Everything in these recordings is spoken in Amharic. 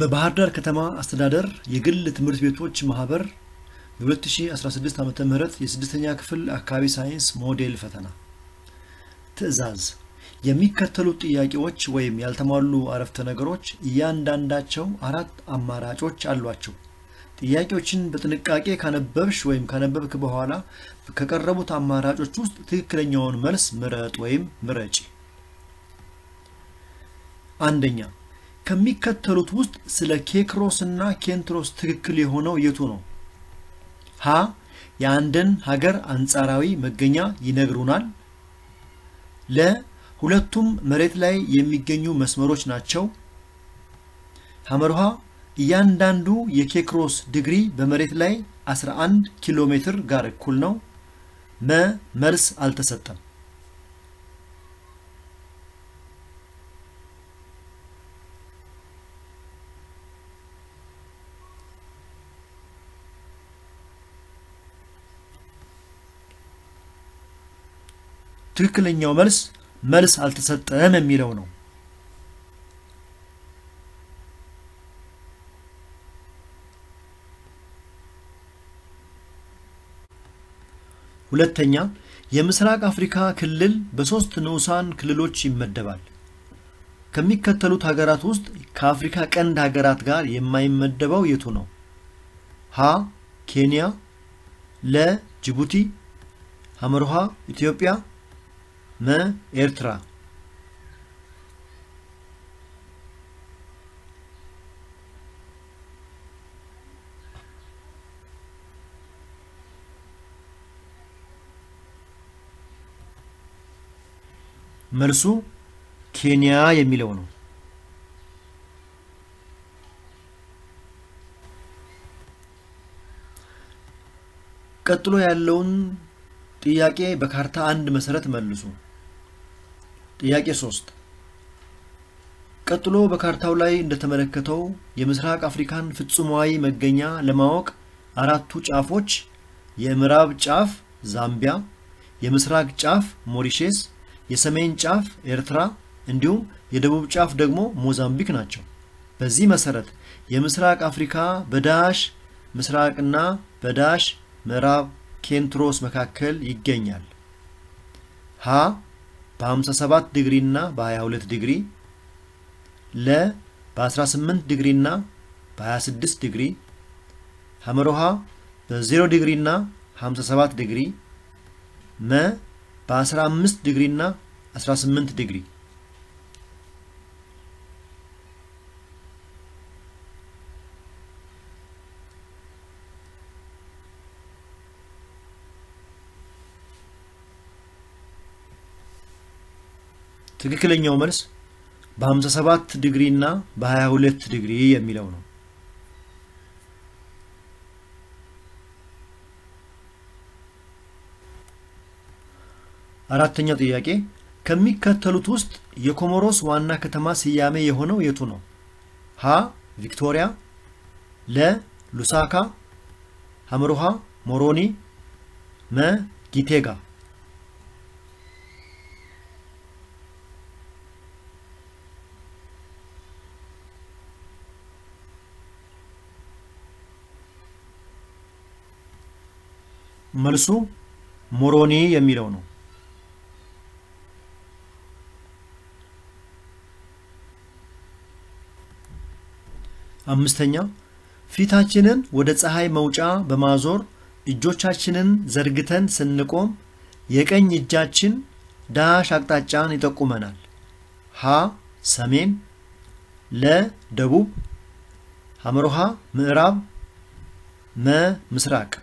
በባህር ዳር ከተማ አስተዳደር የግል ትምህርት ቤቶች ማህበር የ2016 ዓ ም የስድስተኛ ክፍል አካባቢ ሳይንስ ሞዴል ፈተና ትዕዛዝ የሚከተሉት ጥያቄዎች ወይም ያልተሟሉ አረፍተ ነገሮች እያንዳንዳቸው አራት አማራጮች አሏቸው። ጥያቄዎችን በጥንቃቄ ካነበብሽ ወይም ካነበብክ በኋላ ከቀረቡት አማራጮች ውስጥ ትክክለኛውን መልስ ምረጥ ወይም ምረጪ። አንደኛ ከሚከተሉት ውስጥ ስለ ኬክሮስ እና ኬንትሮስ ትክክል የሆነው የቱ ነው? ሀ የአንድን ሀገር አንጻራዊ መገኛ ይነግሩናል። ለ ሁለቱም መሬት ላይ የሚገኙ መስመሮች ናቸው። ሐመርሃ እያንዳንዱ የኬክሮስ ዲግሪ በመሬት ላይ 11 ኪሎ ሜትር ጋር እኩል ነው። መ መልስ አልተሰጠም። ትክክለኛው መልስ መልስ አልተሰጠም የሚለው ነው። ሁለተኛ የምስራቅ አፍሪካ ክልል በሶስት ንዑሳን ክልሎች ይመደባል። ከሚከተሉት ሀገራት ውስጥ ከአፍሪካ ቀንድ ሀገራት ጋር የማይመደበው የቱ ነው? ሀ ኬንያ፣ ለ ጅቡቲ፣ ሐመርሃ ኢትዮጵያ፣ መ ኤርትራ። መልሱ ኬንያ የሚለው ነው። ቀጥሎ ያለውን ጥያቄ በካርታ አንድ መሰረት መልሱ። ጥያቄ ሶስት ቀጥሎ በካርታው ላይ እንደተመለከተው የምስራቅ አፍሪካን ፍጹማዊ መገኛ ለማወቅ አራቱ ጫፎች የምዕራብ ጫፍ ዛምቢያ፣ የምስራቅ ጫፍ ሞሪሼስ፣ የሰሜን ጫፍ ኤርትራ እንዲሁም የደቡብ ጫፍ ደግሞ ሞዛምቢክ ናቸው። በዚህ መሰረት የምስራቅ አፍሪካ በዳሽ ምስራቅና በዳሽ ምዕራብ ኬንትሮስ መካከል ይገኛል። ሀ በ57 ዲግሪ እና በ22 ዲግሪ፣ ለ በ18 ዲግሪ እና በ26 ዲግሪ፣ ሐመሮሃ በ0 ዲግሪ እና 57 ዲግሪ፣ መ በ15 ዲግሪ እና 18 ዲግሪ። ትክክለኛው መልስ በ57 ዲግሪ እና በ22 ዲግሪ የሚለው ነው። አራተኛው ጥያቄ ከሚከተሉት ውስጥ የኮሞሮስ ዋና ከተማ ስያሜ የሆነው የቱ ነው? ሀ ቪክቶሪያ፣ ለ ሉሳካ፣ ሐመሩሃ ሞሮኒ፣ መ ጊቴጋ። መልሱ ሞሮኒ የሚለው ነው። አምስተኛ ፊታችንን ወደ ፀሐይ መውጫ በማዞር እጆቻችንን ዘርግተን ስንቆም የቀኝ እጃችን ዳሽ አቅጣጫን ይጠቁመናል። ሀ ሰሜን፣ ለ ደቡብ፣ ሐመሮሃ ምዕራብ፣ መ ምስራቅ።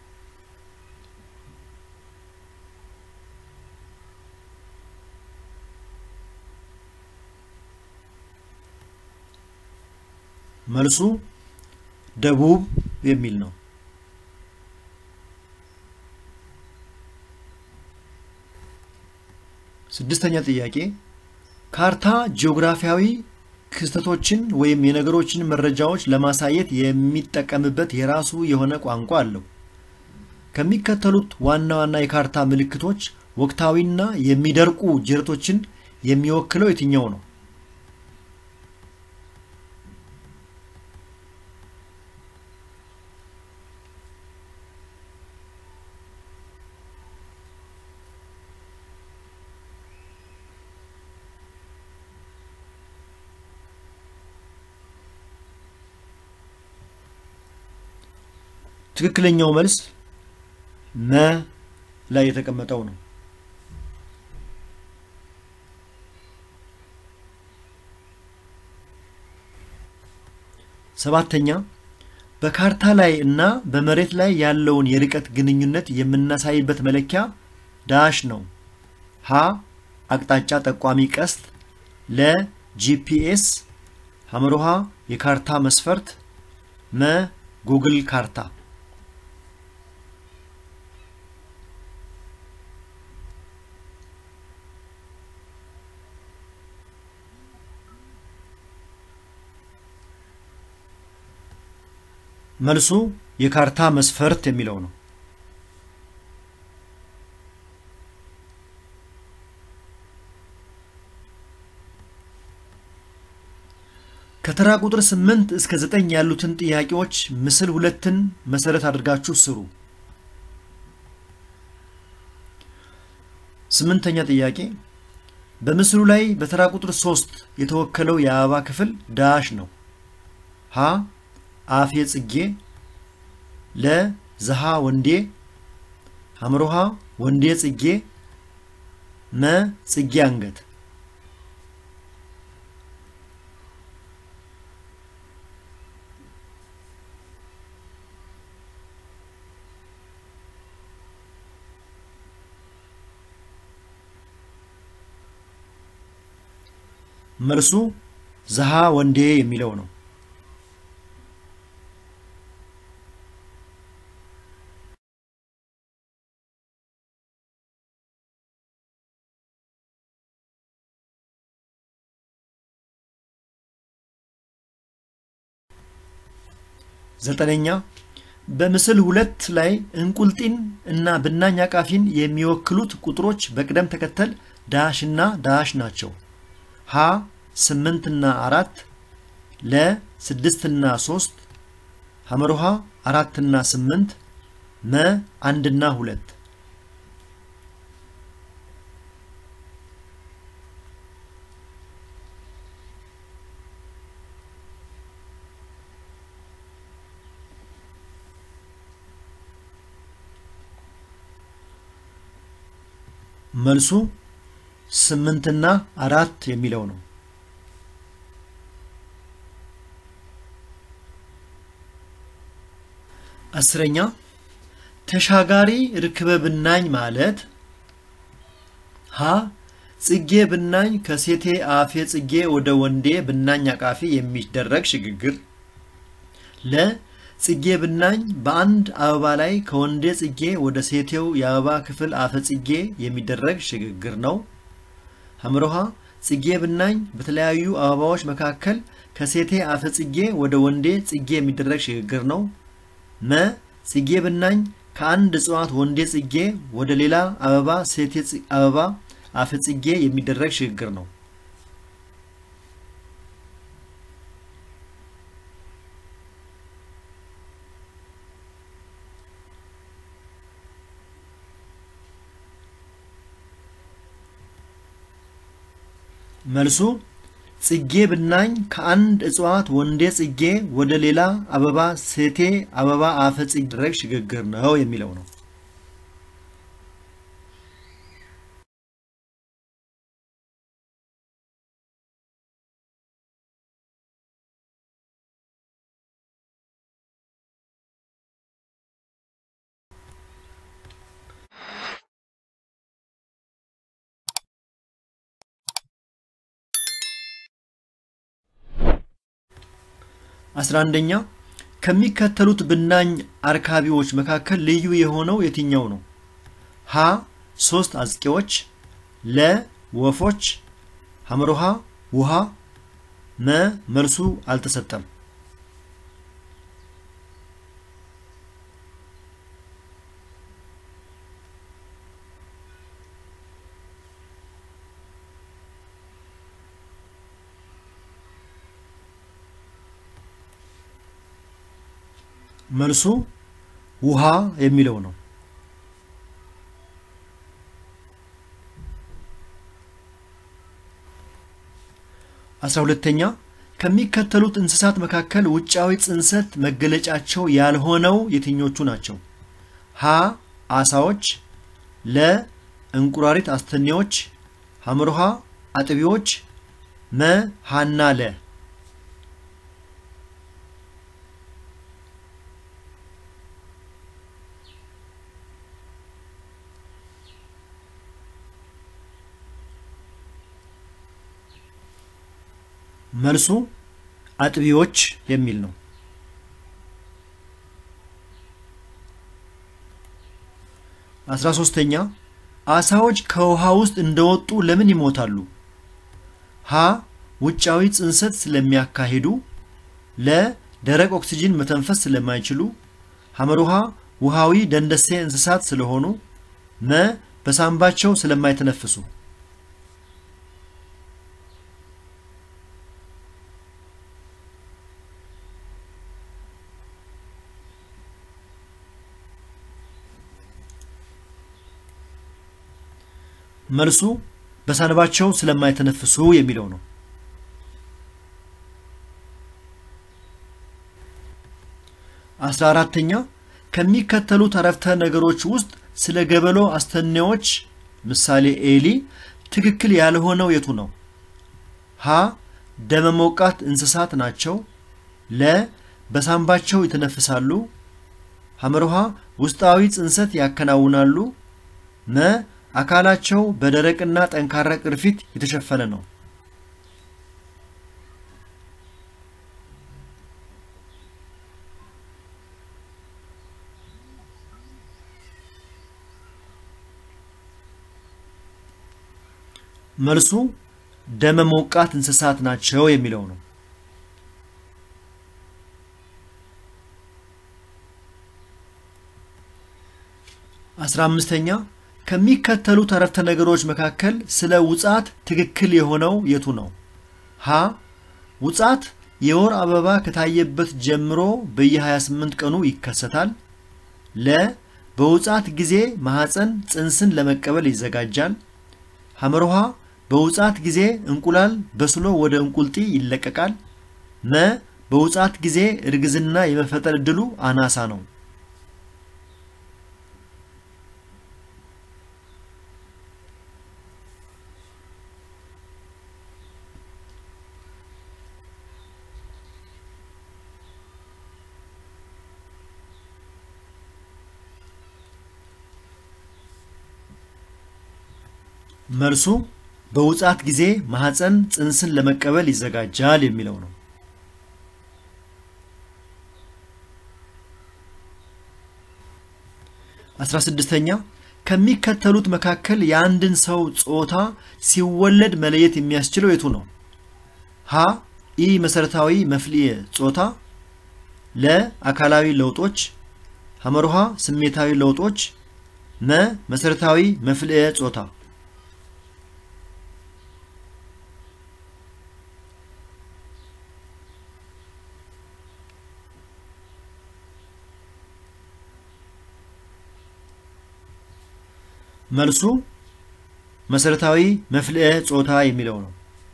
መልሱ ደቡብ የሚል ነው። ስድስተኛ ጥያቄ ካርታ ጂኦግራፊያዊ ክስተቶችን ወይም የነገሮችን መረጃዎች ለማሳየት የሚጠቀምበት የራሱ የሆነ ቋንቋ አለው። ከሚከተሉት ዋና ዋና የካርታ ምልክቶች ወቅታዊና የሚደርቁ ጅረቶችን የሚወክለው የትኛው ነው? ትክክለኛው መልስ መ ላይ የተቀመጠው ነው። ሰባተኛ በካርታ ላይ እና በመሬት ላይ ያለውን የርቀት ግንኙነት የምናሳይበት መለኪያ ዳሽ ነው። ሀ አቅጣጫ ጠቋሚ ቀስት፣ ለ ጂፒኤስ፣ ሐመሮሃ የካርታ መስፈርት፣ መ ጉግል ካርታ። መልሱ የካርታ መስፈርት የሚለው ነው። ከተራ ቁጥር 8 እስከ 9 ያሉትን ጥያቄዎች ምስል ሁለትን መሰረት አድርጋችሁ ስሩ። ስምንተኛ ጥያቄ በምስሉ ላይ በተራ ቁጥር 3 የተወከለው የአበባ ክፍል ዳሽ ነው። ሀ አፌ ጽጌ፣ ለ ዘሃ ወንዴ፣ ሐምሮሃ ወንዴ ጽጌ፣ መ ጽጌ አንገት። መልሱ ዘሃ ወንዴ የሚለው ነው። ዘጠነኛ በምስል ሁለት ላይ እንቁልጢን እና ብናኝ አቃፊን የሚወክሉት ቁጥሮች በቅደም ተከተል ዳሽ እና ዳሽ ናቸው። ሀ ስምንት እና አራት ለ ስድስት እና ሶስት ሐመሮሃ አራት እና ስምንት መ አንድ እና ሁለት መልሱ ስምንትና አራት የሚለው ነው። አስረኛ ተሻጋሪ ርክበ ብናኝ ማለት ሀ ጽጌ ብናኝ ከሴቴ አፌ ጽጌ ወደ ወንዴ ብናኝ አቃፊ የሚደረግ ሽግግር፣ ለ ጽጌ ብናኝ በአንድ አበባ ላይ ከወንዴ ጽጌ ወደ ሴቴው የአበባ ክፍል አፈ ጽጌ የሚደረግ ሽግግር ነው። ሐምሮሃ ጽጌ ብናኝ በተለያዩ አበባዎች መካከል ከሴቴ አፈ ጽጌ ወደ ወንዴ ጽጌ የሚደረግ ሽግግር ነው። መ ጽጌ ብናኝ ከአንድ እጽዋት ወንዴ ጽጌ ወደ ሌላ አበባ ሴቴ አበባ አፈ ጽጌ የሚደረግ ሽግግር ነው። መልሱ ጽጌ ብናኝ ከአንድ እጽዋት ወንዴ ጽጌ ወደ ሌላ አበባ ሴቴ አበባ አፈ ጽጌ የሚደረግ ሽግግር ነው የሚለው ነው። አስራ አንደኛ ከሚከተሉት ብናኝ አርካቢዎች መካከል ልዩ የሆነው የትኛው ነው? ሀ ሶስት አዝቂዎች፣ ለ ወፎች፣ ሐመሮሃ ውሃ፣ መ መልሱ አልተሰጠም። መልሱ ውሃ የሚለው ነው። አስራ ሁለተኛ ከሚከተሉት እንስሳት መካከል ውጫዊ ጽንሰት መገለጫቸው ያልሆነው የትኞቹ ናቸው? ሀ አሳዎች፣ ለ እንቁራሪት አስተኔዎች፣ ሐመርሃ አጥቢዎች፣ መ ሀና ለ መልሱ አጥቢዎች የሚል ነው። አስራ ሶስተኛ አሳዎች ከውሃ ውስጥ እንደወጡ ለምን ይሞታሉ? ሀ ውጫዊ ጽንሰት ስለሚያካሂዱ፣ ለ ደረቅ ኦክሲጅን መተንፈስ ስለማይችሉ፣ ሐመሩሃ ውሃዊ ደንደሴ እንስሳት ስለሆኑ፣ መ በሳምባቸው ስለማይተነፍሱ መልሱ በሳንባቸው ስለማይተነፍሱ የሚለው ነው። አስራ አራተኛ ከሚከተሉት አረፍተ ነገሮች ውስጥ ስለ ገበሎ አስተኔዎች ምሳሌ ኤሊ ትክክል ያልሆነው የቱ ነው? ሀ ደመሞቃት እንስሳት ናቸው። ለ በሳንባቸው ይተነፍሳሉ። ሐመርሃ ውስጣዊ ጽንሰት ያከናውናሉ። መ አካላቸው በደረቅና ጠንካራ ቅርፊት የተሸፈነ ነው። መልሱ ደመ ሞቃት እንስሳት ናቸው የሚለው ነው። አስራ አምስተኛ ከሚከተሉት አረፍተ ነገሮች መካከል ስለ ውጻት ትክክል የሆነው የቱ ነው? ሀ ውጻት የወር አበባ ከታየበት ጀምሮ በየ28 ቀኑ ይከሰታል። ለ በውጻት ጊዜ ማህፀን ጽንስን ለመቀበል ይዘጋጃል። ሐመርሃ በውጻት ጊዜ እንቁላል በስሎ ወደ እንቁልጢ ይለቀቃል። መ በውጻት ጊዜ እርግዝና የመፈጠር ዕድሉ አናሳ ነው። መልሱ በውጻት ጊዜ ማህፀን ጽንስን ለመቀበል ይዘጋጃል የሚለው ነው። አስራ ስድስተኛ ከሚከተሉት መካከል የአንድን ሰው ጾታ ሲወለድ መለየት የሚያስችለው የቱ ነው? ሀ ኢ መሰረታዊ መፍልየ ጾታ፣ ለ አካላዊ ለውጦች፣ ሐመርሃ ስሜታዊ ለውጦች፣ መ መሰረታዊ መፍልየ ጾታ መልሱ መሰረታዊ መፍልየ ጾታ የሚለው ነው።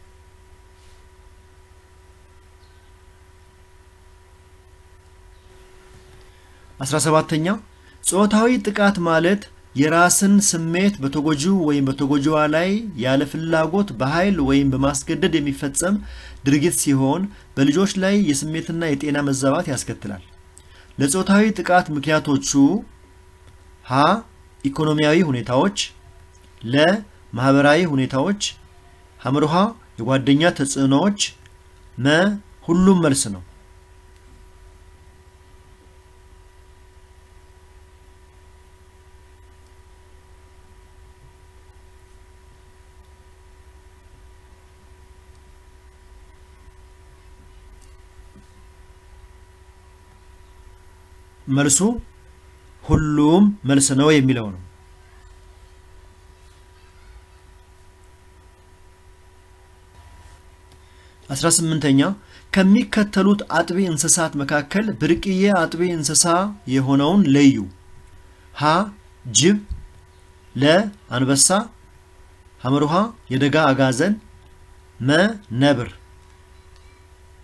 አስራ ሰባተኛ ጾታዊ ጥቃት ማለት የራስን ስሜት በተጎጂው ወይም በተጎጂዋ ላይ ያለ ፍላጎት በኃይል ወይም በማስገደድ የሚፈጸም ድርጊት ሲሆን በልጆች ላይ የስሜትና የጤና መዛባት ያስከትላል። ለጾታዊ ጥቃት ምክንያቶቹ ሀ ኢኮኖሚያዊ ሁኔታዎች፣ ለ ማህበራዊ ሁኔታዎች፣ ሐመርሃ የጓደኛ ተጽዕኖዎች፣ መ ሁሉም መልስ ነው። መልሱ ሁሉም መልስ ነው የሚለው ነው። አስራ ስምንተኛ ከሚከተሉት አጥቢ እንስሳት መካከል ብርቅዬ አጥቢ እንስሳ የሆነውን ለዩ። ሀ ጅብ፣ ለ አንበሳ፣ ሐመርሃ የደጋ አጋዘን፣ መ ነብር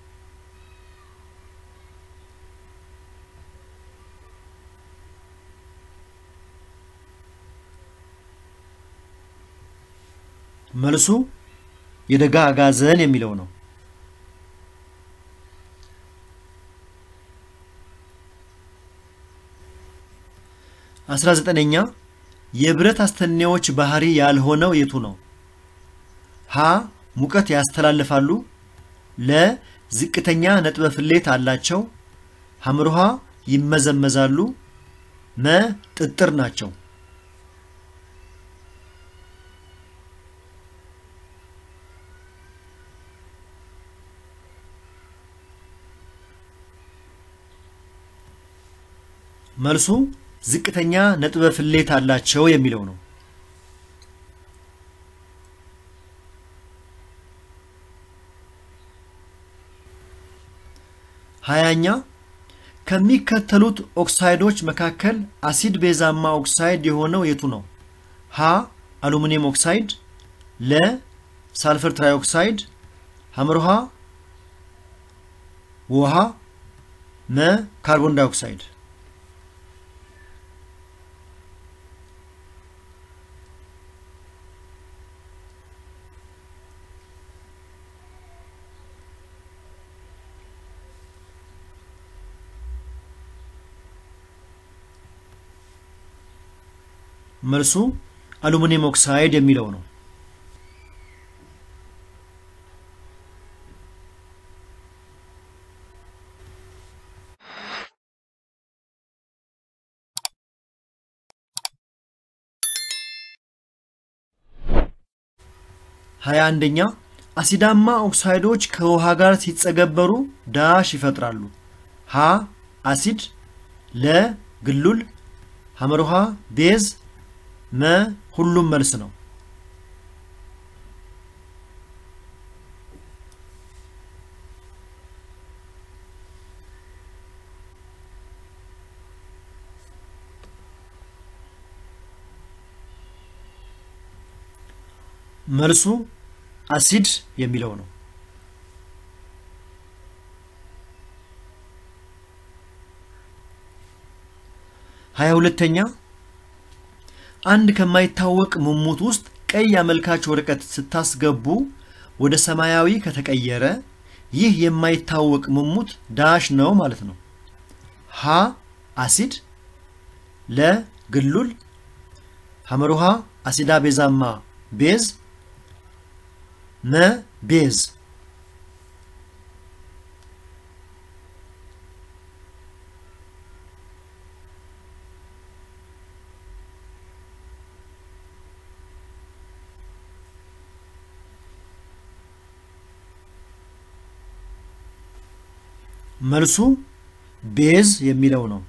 መልሱ የደጋ አጋዘን የሚለው ነው። አስራ ዘጠነኛ የብረት አስተኔዎች ባህሪ ያልሆነው የቱ ነው? ሀ ሙቀት ያስተላልፋሉ፣ ለ ዝቅተኛ ነጥበ ፍሌት አላቸው፣ ሐምርሃ ይመዘመዛሉ፣ መ ጥጥር ናቸው። መልሱ ዝቅተኛ ነጥበ ፍሌት አላቸው የሚለው ነው። ሀያኛ ከሚከተሉት ኦክሳይዶች መካከል አሲድ ቤዛማ ኦክሳይድ የሆነው የቱ ነው? ሀ አሉሚኒየም ኦክሳይድ፣ ለ ሳልፈር ትራይኦክሳይድ፣ ሐምርሃ ውሃ፣ መ ካርቦን ዳይኦክሳይድ። መልሱ አሉሚኒየም ኦክሳይድ የሚለው ነው። ሀያ አንደኛ አሲዳማ ኦክሳይዶች ከውሃ ጋር ሲጸገበሩ ዳሽ ይፈጥራሉ። ሀ አሲድ፣ ለ ግሉል፣ ሐመርሃ ቤዝ መ ሁሉም መልስ ነው። መልሱ አሲድ የሚለው ነው። ሀያ ሁለተኛ አንድ ከማይታወቅ ሙሙት ውስጥ ቀይ አመልካች ወረቀት ስታስገቡ ወደ ሰማያዊ ከተቀየረ ይህ የማይታወቅ ሙሙት ዳሽ ነው ማለት ነው። ሀ አሲድ፣ ለ ግሉል፣ ሐመሩሃ አሲዳ ቤዛማ ቤዝ፣ መ ቤዝ። መልሱ ቤዝ የሚለው ነው።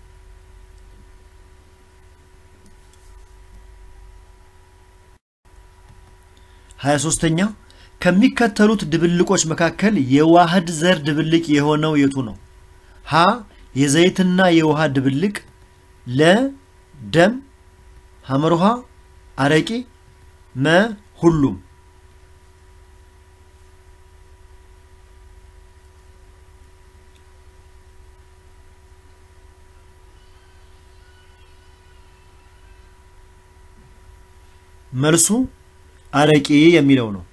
ሀያ ሶስተኛ ከሚከተሉት ድብልቆች መካከል የዋህድ ዘር ድብልቅ የሆነው የቱ ነው? ሀ የዘይትና የውሃ ድብልቅ፣ ለ ደም፣ ሐመርሃ አረቂ፣ መ ሁሉም መልሱ አረቂ የሚለው ነው።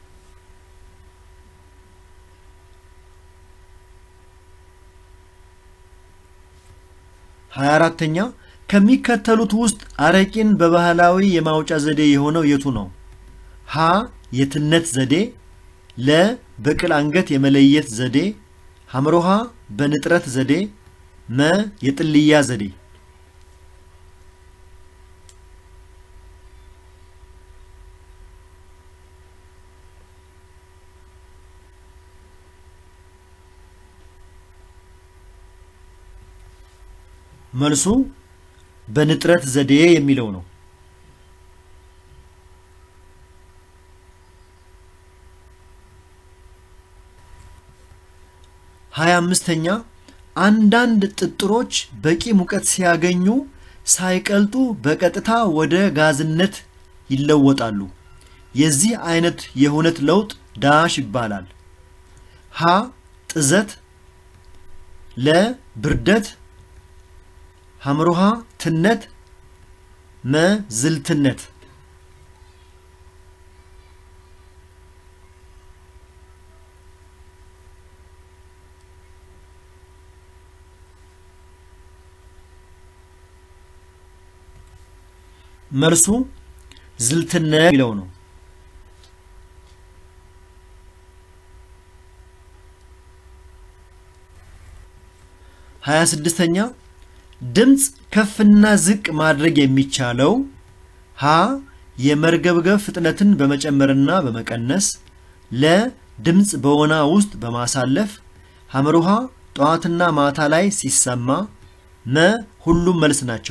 ሀያ አራተኛ ከሚከተሉት ውስጥ አረቂን በባህላዊ የማውጫ ዘዴ የሆነው የቱ ነው? ሀ የትነት ዘዴ፣ ለ በቅል አንገት የመለየት ዘዴ፣ ሐምሮሃ በንጥረት ዘዴ፣ መ የጥልያ ዘዴ። መልሱ በንጥረት ዘዴ የሚለው ነው። ሀያ አምስተኛ አንዳንድ ጥጥሮች በቂ ሙቀት ሲያገኙ ሳይቀልጡ በቀጥታ ወደ ጋዝነት ይለወጣሉ። የዚህ አይነት የሁነት ለውጥ ዳሽ ይባላል። ሀ ጥዘት፣ ለ ብርደት ሐምሮሃ ትነት፣ መ ዝልትነት። መልሱ ዝልትነት የሚለው ነው። ሀያ ስድስተኛ ድምፅ ከፍና ዝቅ ማድረግ የሚቻለው ሀ የመርገብገብ ፍጥነትን በመጨመርና በመቀነስ ለ ድምፅ በወና ውስጥ በማሳለፍ ሐመሩሃ ጠዋትና ማታ ላይ ሲሰማ መ ሁሉም መልስ ናቸው።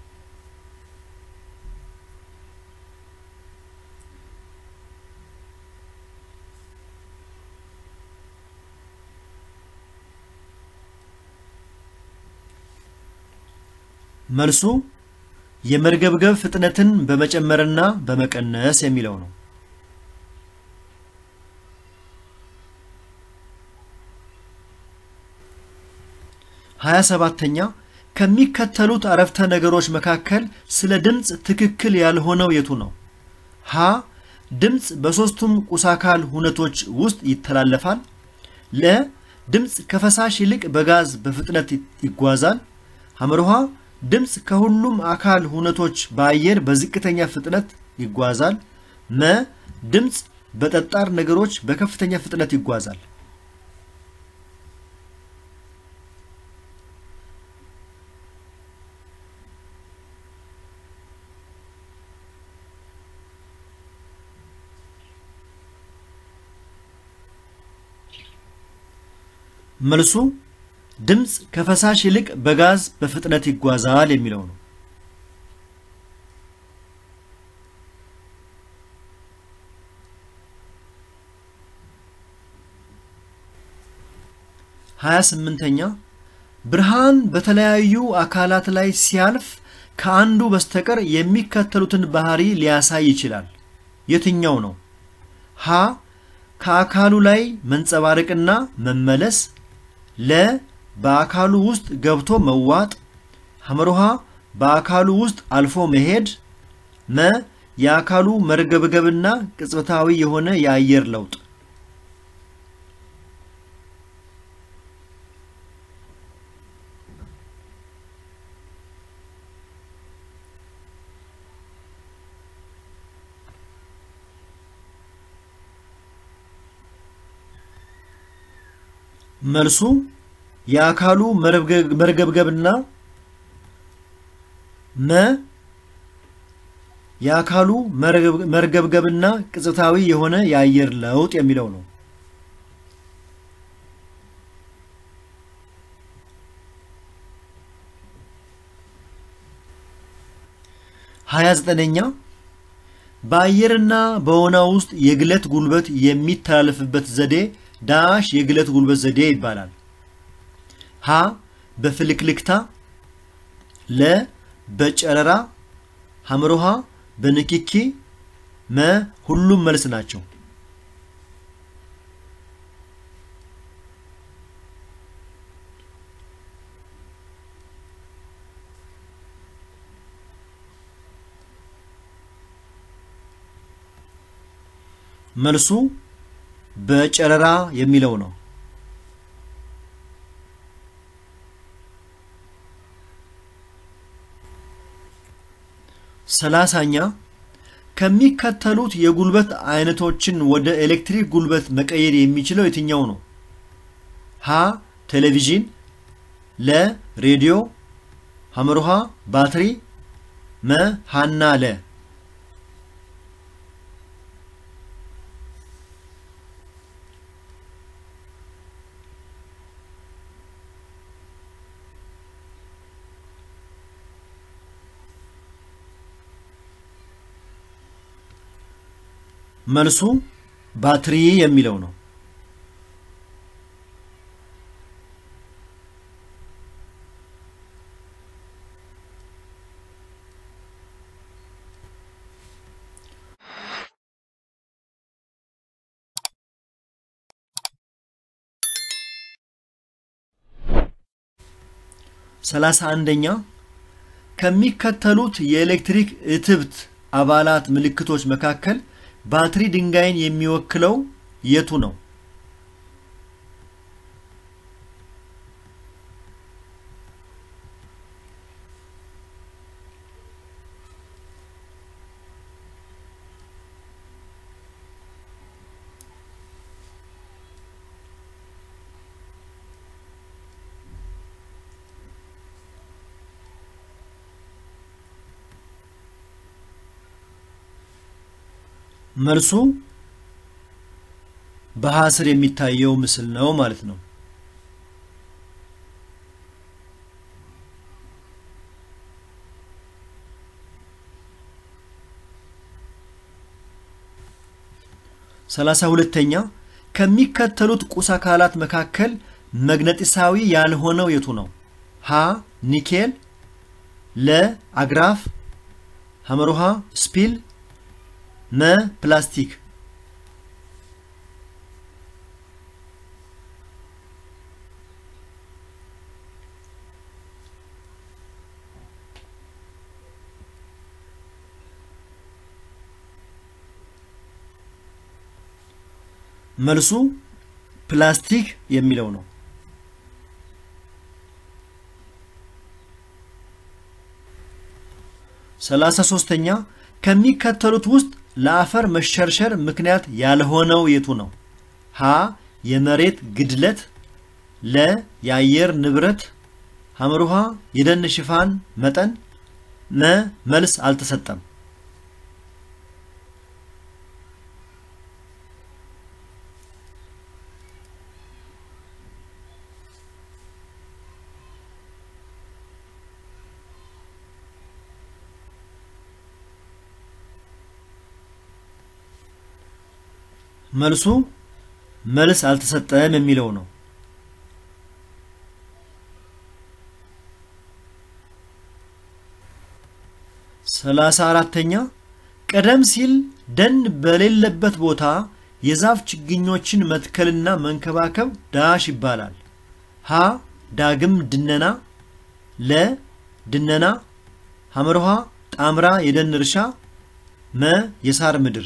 መልሱ የመርገብገብ ፍጥነትን በመጨመርና በመቀነስ የሚለው ነው። ሀያ ሰባተኛ ከሚከተሉት አረፍተ ነገሮች መካከል ስለ ድምፅ ትክክል ያልሆነው የቱ ነው? ሀ ድምፅ በሦስቱም ቁሳካል ሁነቶች ውስጥ ይተላለፋል። ለ ድምፅ ከፈሳሽ ይልቅ በጋዝ በፍጥነት ይጓዛል። ሐመርሃ ድምፅ ከሁሉም አካል ሁነቶች በአየር በዝቅተኛ ፍጥነት ይጓዛል። መ ድምፅ በጠጣር ነገሮች በከፍተኛ ፍጥነት ይጓዛል። መልሱ ድምፅ ከፈሳሽ ይልቅ በጋዝ በፍጥነት ይጓዛል የሚለው ነው። ሀያ ስምንተኛ ብርሃን በተለያዩ አካላት ላይ ሲያልፍ ከአንዱ በስተቀር የሚከተሉትን ባህሪ ሊያሳይ ይችላል። የትኛው ነው? ሀ ከአካሉ ላይ መንጸባረቅና መመለስ ለ በአካሉ ውስጥ ገብቶ መዋጥ፣ ሐመሩሃ በአካሉ ውስጥ አልፎ መሄድ፣ መ የአካሉ መርገብገብና ቅጽበታዊ የሆነ የአየር ለውጥ። መልሱ የአካሉ መርገብገብና መ የአካሉ መርገብገብና ቅጽበታዊ የሆነ የአየር ለውጥ የሚለው ነው። ሀያ ዘጠነኛ በአየርና በወና ውስጥ የግለት ጉልበት የሚተላለፍበት ዘዴ ዳሽ የግለት ጉልበት ዘዴ ይባላል። ሀ በፍልክልክታ፣ ለ በጨረራ፣ ሐመሮሃ በንክኪ፣ መ ሁሉም መልስ ናቸው። መልሱ በጨረራ የሚለው ነው። ሰላሳኛ ከሚከተሉት የጉልበት አይነቶችን ወደ ኤሌክትሪክ ጉልበት መቀየር የሚችለው የትኛው ነው? ሀ ቴሌቪዥን፣ ለ ሬዲዮ፣ ሐመሩሃ ባትሪ፣ መ ሀና ለ መልሱ ባትሪ የሚለው ነው። ሰላሳ አንደኛ ከሚከተሉት የኤሌክትሪክ እትብት አባላት ምልክቶች መካከል ባትሪ ድንጋይን የሚወክለው የቱ ነው? መልሱ በሀ ስር የሚታየው ምስል ነው ማለት ነው። ሰላሳ ሁለተኛ ከሚከተሉት ቁስ አካላት መካከል መግነጢሳዊ ያልሆነው የቱ ነው? ሀ ኒኬል፣ ለ አግራፍ፣ ሐመሩሃ ስፒል፣ መ ፕላስቲክ። መልሱ ፕላስቲክ የሚለው ነው። ሰላሳ ሶስተኛ ከሚከተሉት ውስጥ ለአፈር መሸርሸር ምክንያት ያልሆነው የቱ ነው? ሀ የመሬት ግድለት፣ ለ የአየር ንብረት፣ ሐመሩሃ የደን ሽፋን መጠን፣ መ መልስ አልተሰጠም። መልሱ መልስ አልተሰጠም የሚለው ነው። ሰላሳ አራተኛ ቀደም ሲል ደን በሌለበት ቦታ የዛፍ ችግኞችን መትከልና መንከባከብ ዳሽ ይባላል። ሀ ዳግም ድነና፣ ለ ድነና፣ ሐመርሃ ጣምራ የደን እርሻ፣ መ የሳር ምድር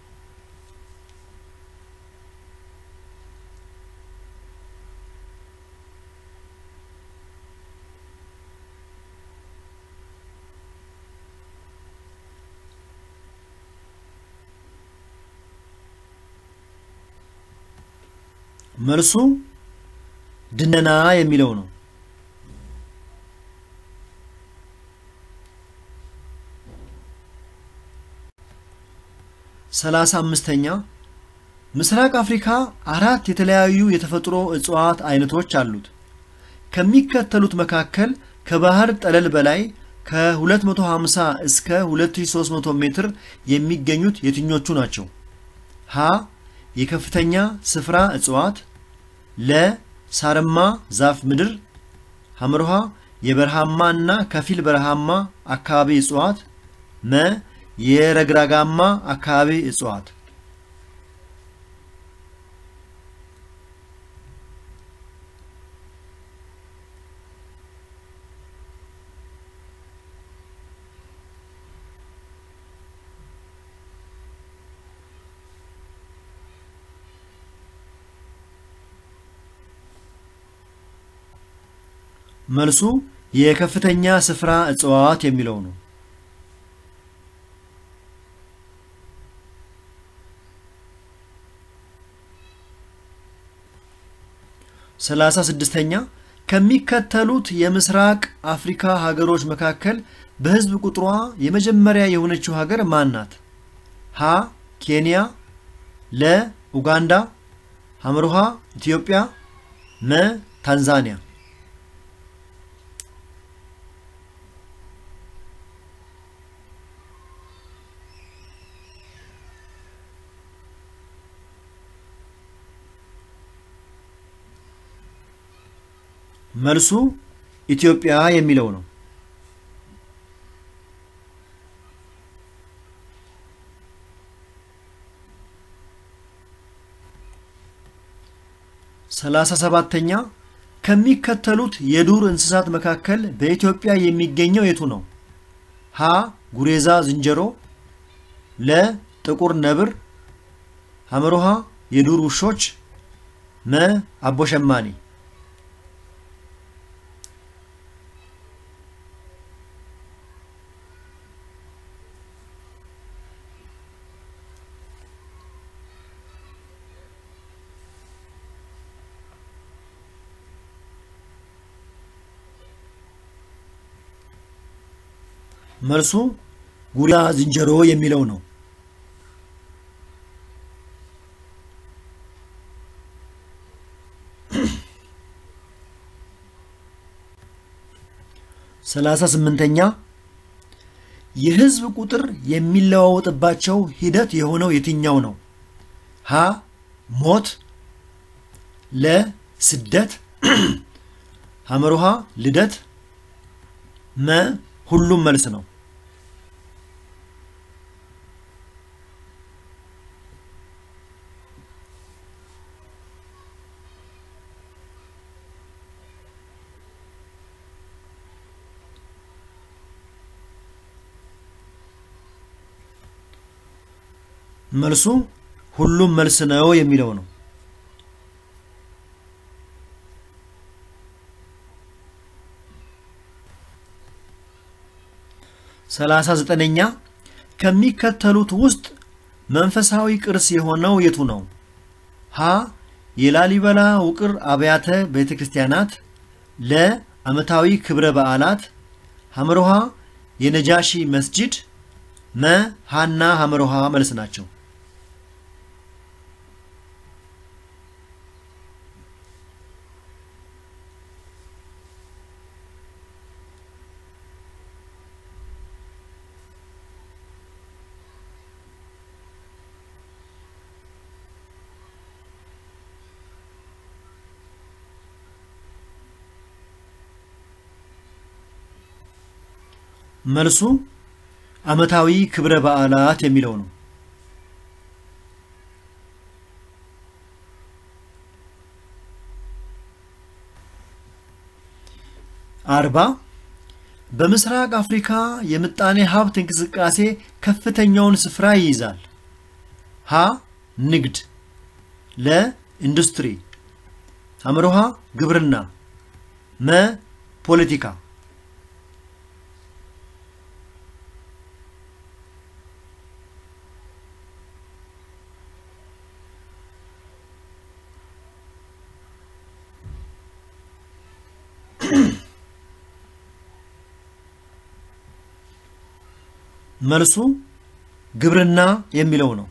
መልሱ ድነና የሚለው ነው። ሰላሳ አምስተኛ ምስራቅ አፍሪካ አራት የተለያዩ የተፈጥሮ እጽዋት አይነቶች አሉት። ከሚከተሉት መካከል ከባህር ጠለል በላይ ከ250 እስከ 2300 ሜትር የሚገኙት የትኞቹ ናቸው? ሀ የከፍተኛ ስፍራ እጽዋት፣ ለ ሳርማ ዛፍ ምድር፣ ሐመርሃ የበረሃማ እና ከፊል በረሃማ አካባቢ እጽዋት፣ መ የረግራጋማ አካባቢ እጽዋት። መልሱ የከፍተኛ ስፍራ እጽዋት የሚለው ነው። ሰላሳ ስድስተኛ ከሚከተሉት የምስራቅ አፍሪካ ሀገሮች መካከል በሕዝብ ቁጥሯ የመጀመሪያ የሆነችው ሀገር ማን ናት? ሀ ኬንያ፣ ለ ኡጋንዳ፣ ሐመርሃ ኢትዮጵያ፣ መ ታንዛኒያ። መልሱ ኢትዮጵያ የሚለው ነው። ሰላሳ ሰባተኛ ከሚከተሉት የዱር እንስሳት መካከል በኢትዮጵያ የሚገኘው የቱ ነው? ሀ ጉሬዛ ዝንጀሮ፣ ለ ጥቁር ነብር፣ ሐመሮሃ የዱር ውሾች፣ መ አቦሸማኔ። መልሱ ጉሬዛ ዝንጀሮ የሚለው ነው። ሰላሳ ስምንተኛ የህዝብ ቁጥር የሚለዋወጥባቸው ሂደት የሆነው የትኛው ነው? ሀ ሞት፣ ለ ስደት፣ ሐመሩሃ ልደት፣ መ ሁሉም መልስ ነው። መልሱ ሁሉም መልስ ነው የሚለው ነው። ሰላሳ ዘጠነኛ ከሚከተሉት ውስጥ መንፈሳዊ ቅርስ የሆነው የቱ ነው? ሀ የላሊበላ ውቅር አብያተ ቤተ ክርስቲያናት፣ ለ ዓመታዊ ክብረ በዓላት፣ ሐመሮሃ የነጃሺ መስጂድ፣ መ ሀና ሐመሮሃ መልስ ናቸው። መልሱ ዓመታዊ ክብረ በዓላት የሚለው ነው። አርባ በምስራቅ አፍሪካ የምጣኔ ሀብት እንቅስቃሴ ከፍተኛውን ስፍራ ይይዛል። ሀ ንግድ፣ ለ ኢንዱስትሪ፣ ሐመሮሃ ግብርና፣ መ ፖለቲካ መልሱ ግብርና የሚለው ነው።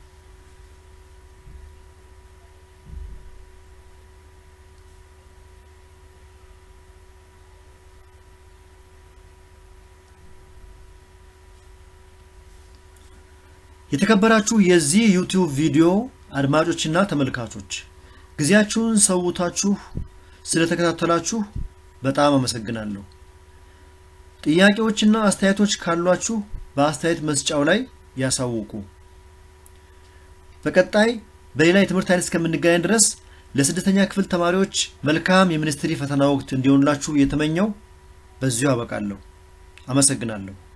የተከበራችሁ የዚህ ዩቲዩብ ቪዲዮ አድማጮችና ተመልካቾች ጊዜያችሁን ሰውታችሁ ስለተከታተላችሁ በጣም አመሰግናለሁ። ጥያቄዎችና አስተያየቶች ካሏችሁ በአስተያየት መስጫው ላይ ያሳውቁ። በቀጣይ በሌላ የትምህርት አይነት እስከምንገናኝ ድረስ ለስድስተኛ ክፍል ተማሪዎች መልካም የሚኒስትሪ ፈተና ወቅት እንዲሆንላችሁ እየተመኘው በዚሁ አበቃለሁ። አመሰግናለሁ።